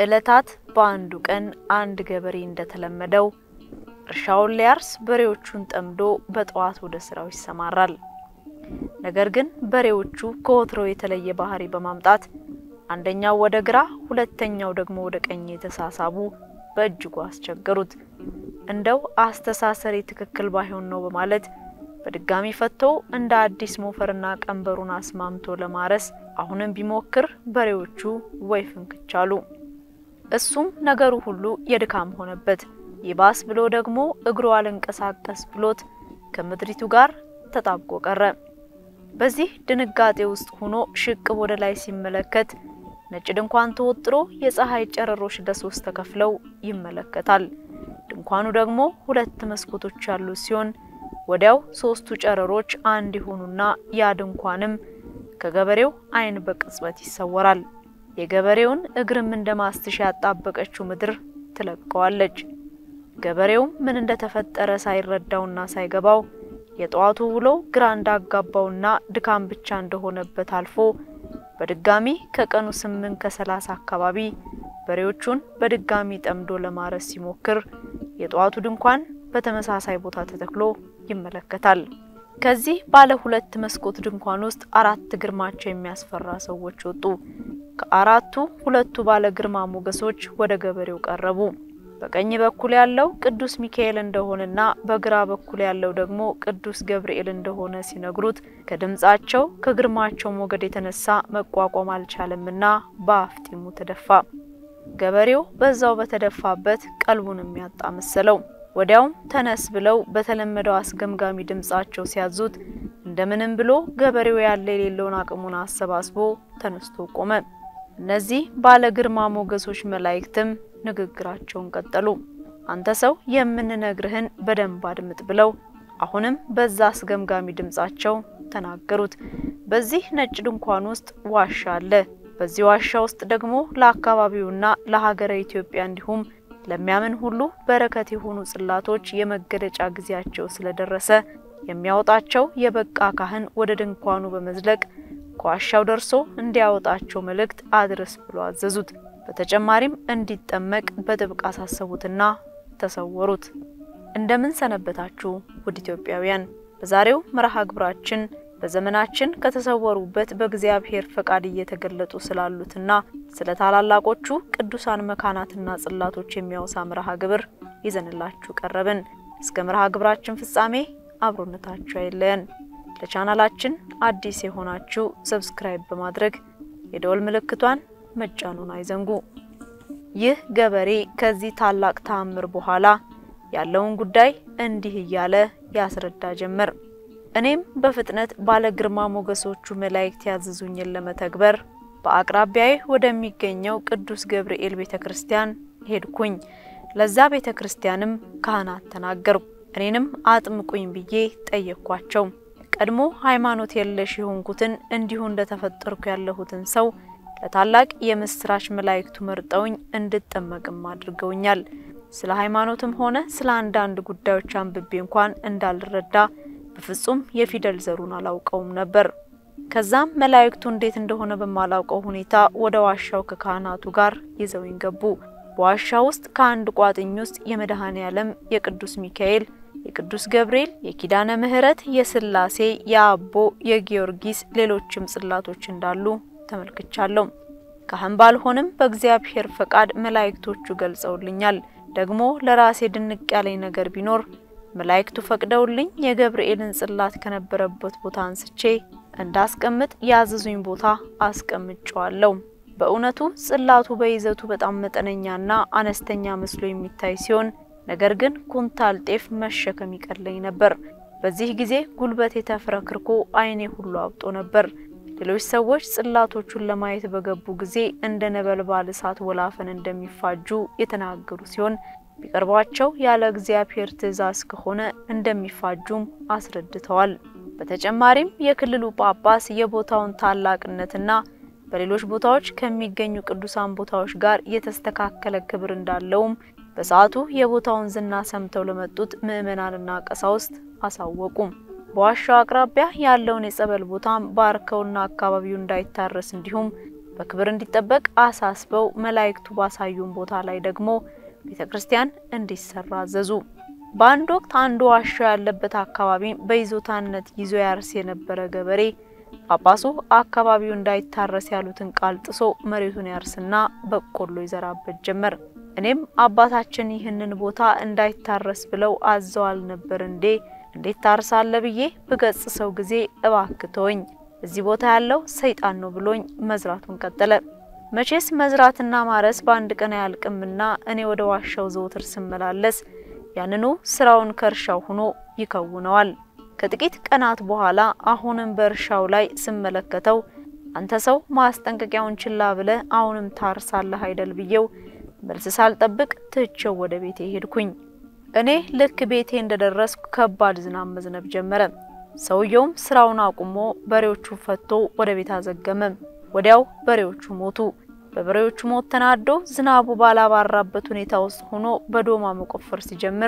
ከዕለታት በአንዱ ቀን አንድ ገበሬ እንደተለመደው እርሻውን ሊያርስ በሬዎቹን ጠምዶ በጠዋት ወደ ስራው ይሰማራል። ነገር ግን በሬዎቹ ከወትሮው የተለየ ባህሪ በማምጣት አንደኛው ወደ ግራ፣ ሁለተኛው ደግሞ ወደ ቀኝ የተሳሳቡ በእጅጉ አስቸገሩት። እንደው አስተሳሰሬ ትክክል ባይሆን ነው በማለት በድጋሚ ፈቶ እንደ አዲስ ሞፈርና ቀንበሩን አስማምቶ ለማረስ አሁንም ቢሞክር በሬዎቹ ወይ ፍንክች አሉ። እሱም ነገሩ ሁሉ የድካም ሆነበት። ይባስ ብሎ ደግሞ እግሩ አልንቀሳቀስ ብሎት ከምድሪቱ ጋር ተጣብቆ ቀረ። በዚህ ድንጋጤ ውስጥ ሆኖ ሽቅብ ወደ ላይ ሲመለከት ነጭ ድንኳን ተወጥሮ የፀሐይ ጨረሮች ለሶስት ተከፍለው ይመለከታል። ድንኳኑ ደግሞ ሁለት መስኮቶች ያሉት ሲሆን ወዲያው ሶስቱ ጨረሮች አንድ ይሆኑና ያ ድንኳንም ከገበሬው ዓይን በቅጽበት ይሰወራል። የገበሬውን እግርም እንደ ማስትሽ ያጣበቀችው ምድር ትለቀዋለች። ገበሬውም ምን እንደተፈጠረ ሳይረዳውና ሳይገባው የጠዋቱ ውሎ ግራ እንዳጋባውና ድካም ብቻ እንደሆነበት አልፎ በድጋሚ ከቀኑ ስምንት ከሰላሳ አካባቢ በሬዎቹን በድጋሚ ጠምዶ ለማረስ ሲሞክር የጠዋቱ ድንኳን በተመሳሳይ ቦታ ተተክሎ ይመለከታል። ከዚህ ባለ ሁለት መስኮት ድንኳን ውስጥ አራት ግርማቸው የሚያስፈራ ሰዎች ወጡ። ከአራቱ ሁለቱ ባለ ግርማ ሞገሶች ወደ ገበሬው ቀረቡ። በቀኝ በኩል ያለው ቅዱስ ሚካኤል እንደሆነና በግራ በኩል ያለው ደግሞ ቅዱስ ገብርኤል እንደሆነ ሲነግሩት ከድምጻቸው ከግርማቸው ሞገድ የተነሳ መቋቋም አልቻለምና በአፍጢሙ ተደፋ። ገበሬው በዛው በተደፋበት ቀልቡን የሚያጣ መሰለው። ወዲያውም ተነስ ብለው በተለመደው አስገምጋሚ ድምጻቸው ሲያዙት እንደምንም ብሎ ገበሬው ያለ የሌለውን አቅሙን አሰባስቦ ተነስቶ ቆመ። እነዚህ ባለ ግርማ ሞገሶች መላእክትም ንግግራቸውን ቀጠሉ። አንተ ሰው የምንነግርህን በደንብ አድምጥ ብለው አሁንም በዛ አስገምጋሚ ድምጻቸው ተናገሩት። በዚህ ነጭ ድንኳን ውስጥ ዋሻ አለ። በዚህ ዋሻ ውስጥ ደግሞ ለአካባቢውና ለሀገረ ኢትዮጵያ እንዲሁም ለሚያምን ሁሉ በረከት የሆኑ ጽላቶች የመገለጫ ጊዜያቸው ስለደረሰ የሚያወጣቸው የበቃ ካህን ወደ ድንኳኑ በመዝለቅ ከዋሻው ደርሶ እንዲያወጣቸው መልእክት አድርስ ብሎ አዘዙት። በተጨማሪም እንዲጠመቅ በጥብቅ አሳሰቡትና ተሰወሩት። እንደምን ሰነበታችሁ ውድ ኢትዮጵያውያን። በዛሬው መርሃ ግብራችን በዘመናችን ከተሰወሩበት በእግዚአብሔር ፈቃድ እየተገለጡ ስላሉትና ስለ ታላላቆቹ ቅዱሳን መካናትና ጽላቶች የሚያወሳ መርሃ ግብር ይዘንላችሁ ቀረብን። እስከ መርሃ ግብራችን ፍጻሜ አብሮነታችሁ አይለየን። ለቻናላችን አዲስ የሆናችሁ ሰብስክራይብ በማድረግ የደወል ምልክቷን መጫኑን አይዘንጉ። ይህ ገበሬ ከዚህ ታላቅ ተአምር በኋላ ያለውን ጉዳይ እንዲህ እያለ ያስረዳ ጀመር። እኔም በፍጥነት ባለ ግርማ ሞገሶቹ መላእክት ያዘዙኝን ለመተግበር በአቅራቢያዬ ወደሚገኘው ቅዱስ ገብርኤል ቤተ ክርስቲያን ሄድኩኝ። ለዛ ቤተ ክርስቲያንም ካህናት ተናገርኩ። እኔንም አጥምቁኝ ብዬ ጠየቅኳቸው። ቀድሞ ሃይማኖት የለሽ የሆንኩትን እንዲሁ እንደተፈጠርኩ ያለሁትን ሰው ለታላቅ የምስራች መላእክቱ መርጠውኝ እንድጠመቅም አድርገውኛል። ስለ ሃይማኖትም ሆነ ስለ አንዳንድ ጉዳዮች አንብቤ እንኳን እንዳልረዳ በፍጹም የፊደል ዘሩን አላውቀውም ነበር። ከዛም መላእክቱ እንዴት እንደሆነ በማላውቀው ሁኔታ ወደ ዋሻው ከካህናቱ ጋር ይዘውኝ ገቡ። በዋሻ ውስጥ ከአንድ ቋጥኝ ውስጥ የመድኃኔ ዓለም፣ የቅዱስ ሚካኤል፣ የቅዱስ ገብርኤል፣ የኪዳነ ምሕረት፣ የስላሴ፣ የአቦ፣ የጊዮርጊስ ሌሎችም ጽላቶች እንዳሉ ተመልክቻለሁ። ካህን ባልሆንም በእግዚአብሔር ፈቃድ መላእክቶቹ ገልጸውልኛል። ደግሞ ለራሴ ድንቅ ያለኝ ነገር ቢኖር መላእክቱ ፈቅደውልኝ የገብርኤልን ጽላት ከነበረበት ቦታ አንስቼ እንዳስቀምጥ ያዘዙኝ ቦታ አስቀምጨዋለሁ። በእውነቱ ጽላቱ በይዘቱ በጣም መጠነኛና አነስተኛ መስሎ የሚታይ ሲሆን ነገር ግን ኩንታል ጤፍ መሸከም ይቀለኝ ነበር። በዚህ ጊዜ ጉልበቴ ተፍረክርኮ ዓይኔ ሁሉ አብጦ ነበር። ሌሎች ሰዎች ጽላቶቹን ለማየት በገቡ ጊዜ እንደ ነበልባል እሳት ወላፈን እንደሚፋጁ የተናገሩ ሲሆን ቢቀርቧቸው ያለ እግዚአብሔር ትእዛዝ ከሆነ እንደሚፋጁም አስረድተዋል። በተጨማሪም የክልሉ ጳጳስ የቦታውን ታላቅነትና በሌሎች ቦታዎች ከሚገኙ ቅዱሳን ቦታዎች ጋር የተስተካከለ ክብር እንዳለውም በሰዓቱ የቦታውን ዝና ሰምተው ለመጡት ምዕመናንና ቀሳውስት አሳወቁም። በዋሻው አቅራቢያ ያለውን የጸበል ቦታም ባርከውና አካባቢው እንዳይታረስ እንዲሁም በክብር እንዲጠበቅ አሳስበው መላእክቱ ባሳዩን ቦታ ላይ ደግሞ ቤተ ክርስቲያን እንዲሰራ አዘዙ። በአንድ ወቅት አንዱ ዋሻ ያለበት አካባቢ በይዞታነት ይዞ ያርስ የነበረ ገበሬ ጳጳሱ አካባቢው እንዳይታረስ ያሉትን ቃል ጥሶ መሬቱን ያርስና በቆሎ ይዘራበት ጀመር። እኔም አባታችን ይህንን ቦታ እንዳይታረስ ብለው አዘዋል ነበር እንዴ? እንዴት ታርሳለ ብዬ ብገጽሰው ጊዜ እባክተወኝ እዚህ ቦታ ያለው ሰይጣን ነው ብሎኝ መዝራቱን ቀጠለ። መቼስ መዝራትና ማረስ በአንድ ቀን አያልቅምና እኔ ወደ ዋሻው ዘውትር ስመላለስ ያንኑ ስራውን ከእርሻው ሆኖ ይከውነዋል። ከጥቂት ቀናት በኋላ አሁንም በእርሻው ላይ ስመለከተው አንተ ሰው ማስጠንቀቂያውን ችላ ብለህ አሁንም ታርሳለህ አይደል ብዬው መልስ ሳልጠብቅ ትቼው ወደ ቤቴ ሄድኩኝ። እኔ ልክ ቤቴ እንደደረስኩ ከባድ ዝናብ መዝነብ ጀመረ። ሰውየውም ስራውን አቁሞ በሬዎቹ ፈቶ ወደ ቤት አዘገመ። ወዲያው በሬዎቹ ሞቱ። በበሬዎቹ ሞት ተናዶ ዝናቡ ባላባራበት ሁኔታ ውስጥ ሆኖ በዶማ መቆፈር ሲጀምር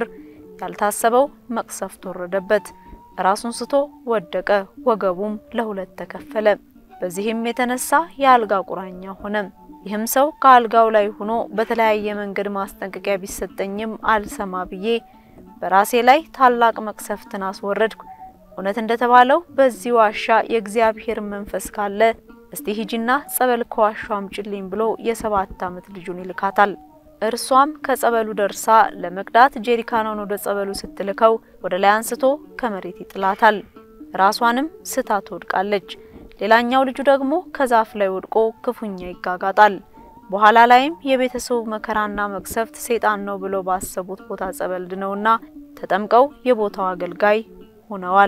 ያልታሰበው መቅሰፍት ወረደበት። ራሱን ስቶ ወደቀ። ወገቡም ለሁለት ተከፈለ። በዚህም የተነሳ የአልጋ ቁራኛ ሆነ። ይህም ሰው ከአልጋው ላይ ሆኖ በተለያየ መንገድ ማስጠንቀቂያ ቢሰጠኝም አልሰማ ብዬ በራሴ ላይ ታላቅ መቅሰፍትን አስወረድኩ። እውነት እንደተባለው በዚህ ዋሻ የእግዚአብሔር መንፈስ ካለ እስቲ ሂጂና ጸበል ከዋሻው አምጪልኝ ብሎ የሰባት ዓመት ልጁን ይልካታል። እርሷም ከጸበሉ ደርሳ ለመቅዳት ጄሪካኗን ወደ ጸበሉ ስትልከው ወደ ላይ አንስቶ ከመሬት ይጥላታል። ራሷንም ስታ ትወድቃለች። ሌላኛው ልጁ ደግሞ ከዛፍ ላይ ወድቆ ክፉኛ ይጋጋጣል። በኋላ ላይም የቤተሰቡ መከራና መቅሰፍት ሰይጣን ነው ብለው ባሰቡት ቦታ ጸበል ድነውና ተጠምቀው የቦታው አገልጋይ ሆነዋል።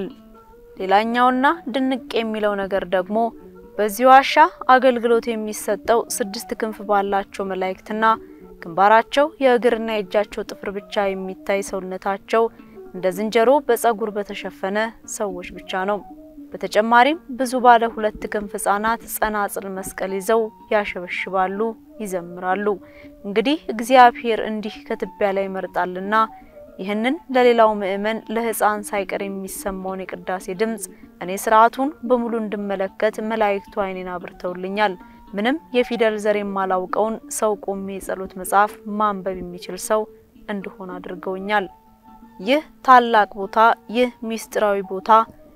ሌላኛውና ድንቅ የሚለው ነገር ደግሞ በዚህ ዋሻ አገልግሎት የሚሰጠው ስድስት ክንፍ ባላቸው መላእክትና ግንባራቸው የእግርና የእጃቸው ጥፍር ብቻ የሚታይ ሰውነታቸው እንደ ዝንጀሮ በጸጉር በተሸፈነ ሰዎች ብቻ ነው። በተጨማሪም ብዙ ባለ ሁለት ክንፍ ህጻናት ጸናጽል መስቀል ይዘው ያሸበሽባሉ፣ ይዘምራሉ። እንግዲህ እግዚአብሔር እንዲህ ከትቢያ ላይ ይመርጣልና ይህንን ለሌላው ምእመን ለህፃን ሳይቀር የሚሰማውን የቅዳሴ ድምጽ እኔ ስርዓቱን በሙሉ እንድመለከት መላእክቱ ዓይኔን አብርተውልኛል። ምንም የፊደል ዘር የማላውቀውን ሰው ቆሜ የጸሎት መጽሐፍ ማንበብ የሚችል ሰው እንድሆን አድርገውኛል። ይህ ታላቅ ቦታ፣ ይህ ሚስጥራዊ ቦታ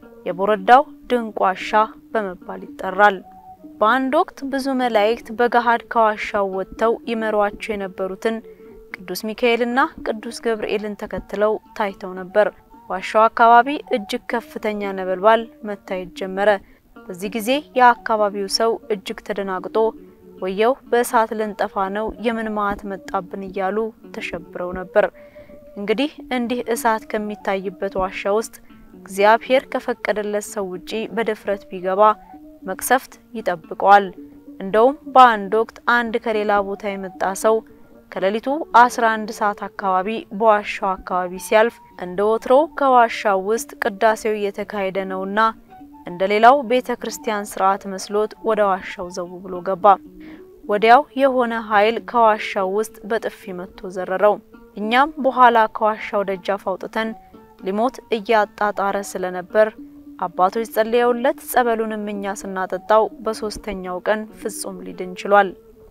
የቦረዳው ድንቅ ዋሻ በመባል ይጠራል። በአንድ ወቅት ብዙ መላእክት በገሃድ ከዋሻው ወጥተው ይመሯቸው የነበሩትን ቅዱስ ሚካኤልና ቅዱስ ገብርኤልን ተከትለው ታይተው ነበር። ዋሻው አካባቢ እጅግ ከፍተኛ ነበልባል መታየት ጀመረ። በዚህ ጊዜ የአካባቢው ሰው እጅግ ተደናግጦ ወየው በእሳት ልንጠፋ ነው፣ የምን መዓት መጣብን እያሉ ተሸብረው ነበር። እንግዲህ እንዲህ እሳት ከሚታይበት ዋሻ ውስጥ እግዚአብሔር ከፈቀደለት ሰው ውጪ በድፍረት ቢገባ መቅሰፍት ይጠብቀዋል። እንደውም በአንድ ወቅት አንድ ከሌላ ቦታ የመጣ ሰው ከሌሊቱ 11 ሰዓት አካባቢ በዋሻው አካባቢ ሲያልፍ እንደ ወትሮ ከዋሻው ውስጥ ቅዳሴው እየተካሄደ ነውና እንደ ሌላው ቤተ ክርስቲያን ስርዓት መስሎት ወደ ዋሻው ዘው ብሎ ገባ። ወዲያው የሆነ ኃይል ከዋሻው ውስጥ በጥፊ መጥቶ ዘረረው። እኛም በኋላ ከዋሻው ደጃፍ አውጥተን ሊሞት እያጣጣረ ስለነበር አባቶች ጸልየውለት ጸበሉንም እኛ ስናጠጣው በሶስተኛው ቀን ፍጹም ሊድን ችሏል።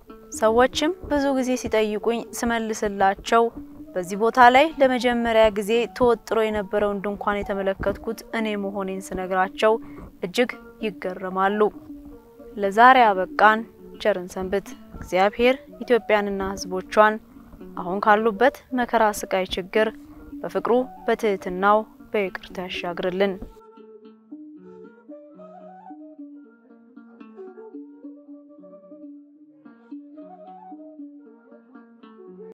ሰዎችም ብዙ ጊዜ ሲጠይቁኝ ስመልስላቸው በዚህ ቦታ ላይ ለመጀመሪያ ጊዜ ተወጥሮ የነበረውን ድንኳን የተመለከትኩት እኔ መሆኔን ስነግራቸው እጅግ ይገረማሉ። ለዛሬ አበቃን። ቸርን ሰንብት። እግዚአብሔር ኢትዮጵያንና ሕዝቦቿን አሁን ካሉበት መከራ፣ ስቃይ፣ ችግር በፍቅሩ በትህትናው በይቅርታ ያሻግርልን።